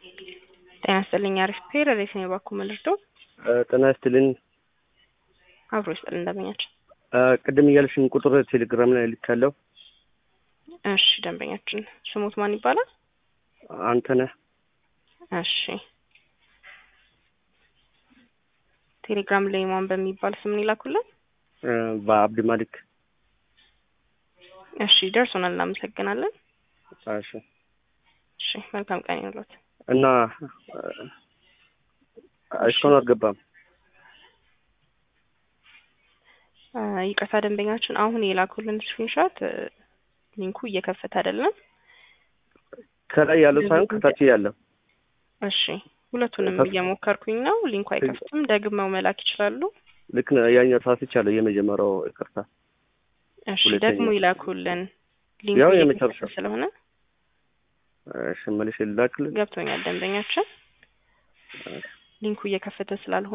ጤና ይስጥልኝ አሪፍ ፔር ሬት ነው የባኩ መልርዶ ጤና ይስጥልኝ አብሮ ይስጥል እንደመኛቸው ቅድም እያልሽን ቁጥር ቴሌግራም ላይ ልካለሁ። እሺ ደንበኛችን ስሙት ማን ይባላል? አንተነህ እሺ ቴሌግራም ላይ ማን በሚባል ስም ነው ይላኩልን? በአብድ ማሊክ እሺ ደርሶናል፣ እናመሰግናለን። እሺ እሺ መልካም ቀን ይሁንልዎት። እና እስካሁን አልገባም። ይቅርታ ደንበኛችን አሁን የላኩልን ስክሪንሾት ሊንኩ እየከፈተ አይደለም። ከላይ ያለው ሳይሆን ከታች ያለው። እሺ ሁለቱንም እየሞከርኩኝ ነው። ሊንኩ አይከፍትም። ደግመው መላክ ይችላሉ። ልክ ነው። ያኛው ሳስቻለሁ። የመጀመሪያው ይቅርታ። እሺ ሁለተኛው። ደግሞ ይላኩልን። ሊንኩ ያው እየከፈተ የመጨረሻው። ስለሆነ እሺ መልሼ ልላክልህ። ገብቶኛል። ደንበኛችን ሊንኩ እየከፈተ ስላልሆነ